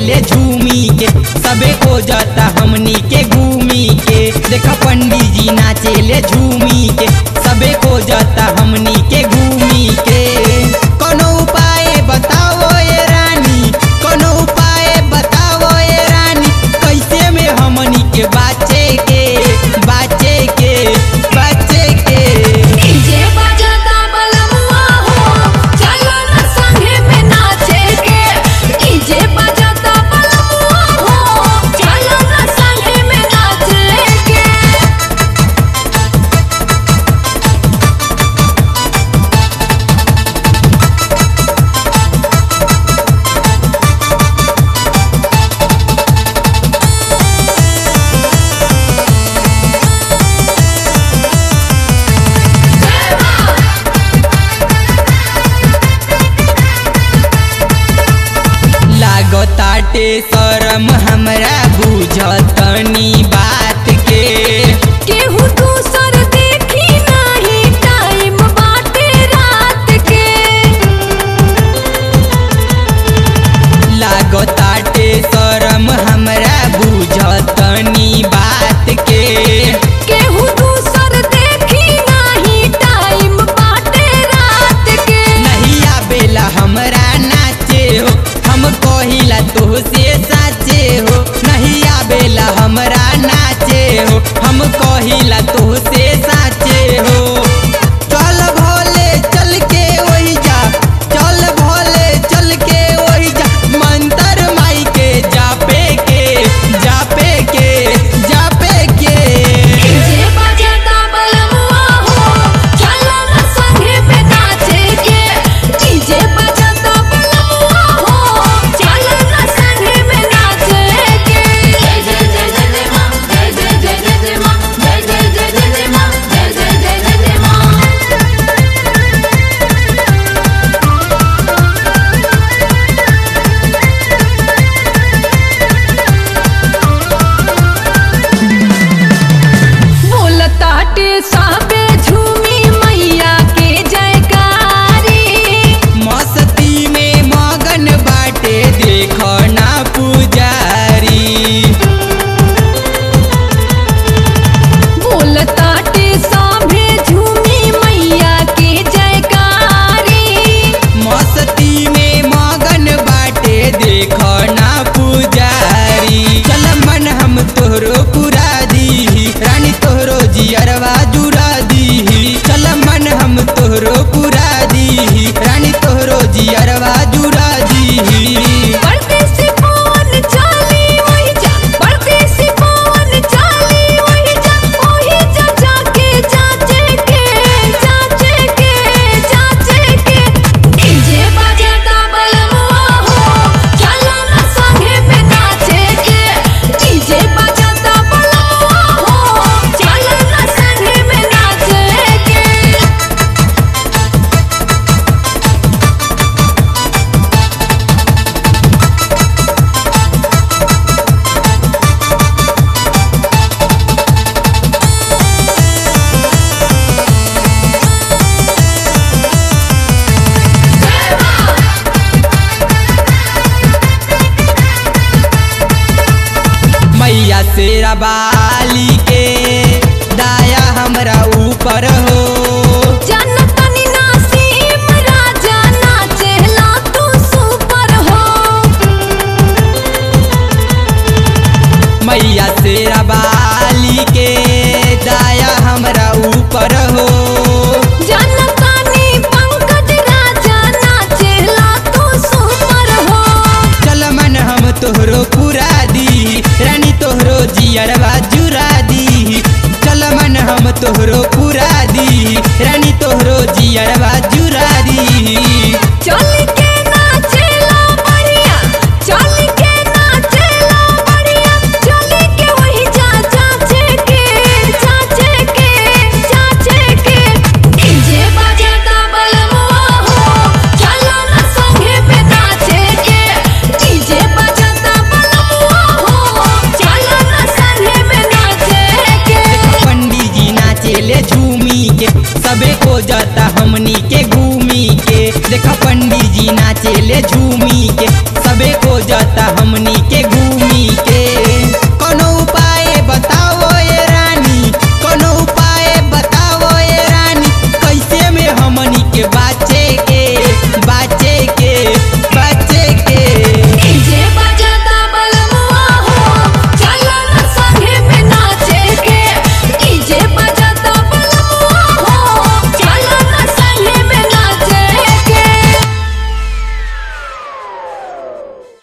ले झूमी के सबे को जाता हमनी के घूमी के देखा पंडित जी नाचे ले झूमी के सबे को जाता हमनी के घूमी के कोनो उपाय बताओ ए रानी कोनो उपाय बताओ ए रानी कैसे में हमनी के बाचे के बाचे के बाचे के डीजे बजाता बलमुआ हो चलो ना संगे में नाचे के डीजे बजाता बलमुआ हो चलो ना संगे में नाचे के लागताटे शरम हमरा बुझतनी बात के केहू दूसर देखी नाही टाइम बाटे रात के लागताटे शरम हमरा बुझतनी बात के केहू दूसर देखी नाही टाइम बाटे रात के नहीं आवेला हमरा नाचे हो हम कहिला तो से साचे हो नहीं आवेला हमरा नाचे हो हम कहिला तो से साचे हो चल भोले चल के वही जा चल भोले चल के वही जा मंतर माई के जापे के जापे के जापे के डीजे बजाता बलमुआ हो चलो ना संगे में नाचे के डीजे बजाता बलमुआ हो चलो ना संगे में नाचे के जय जय जय जय जय मां जय जय जय जय जय मां जय जय जय जय जय मां जय जय जय जय जय मां बोलताटे साबे झूमी मैया के जयकारी मस्ती में मगन बाटे देखो ना पुजारी बोलताटे साभे झूमी मैया के जयकारी मस्ती में मगन बाटे देखो ना पुजारी चल मन हम तोहरो पुरा दी रानी तोहरो जियरवा जुड़ा दी चल मन हम तोहरो पुरा दी रानी तोहरो जियरवा जुड़ा दी परदेसी पवन चाली वही जा परदेसी पवन चाली वही जा वही जा जाके जाचे के जाचे के जाचे के डीजे बजाता बलमुआ हो चलो ना संगे में नाचे के डीजे बजाता बलमुआ हो चलो ना संगे में नाचे के मैया शेरा बाली के दाया हमरा ऊपर हो जनतनी नासीम राजा नाचेला तू सुपर हो मैया शेरा बाली के दाया हमरा ऊपर हो जनतनी पंकज राजा नाचेला तू सुपर हो चल मन हम तोहरो पुरा दी रानी तोहरो जियरवा जुरा दी चल मन हम तोहरो पुरा दी रानी तोहरो जियरवा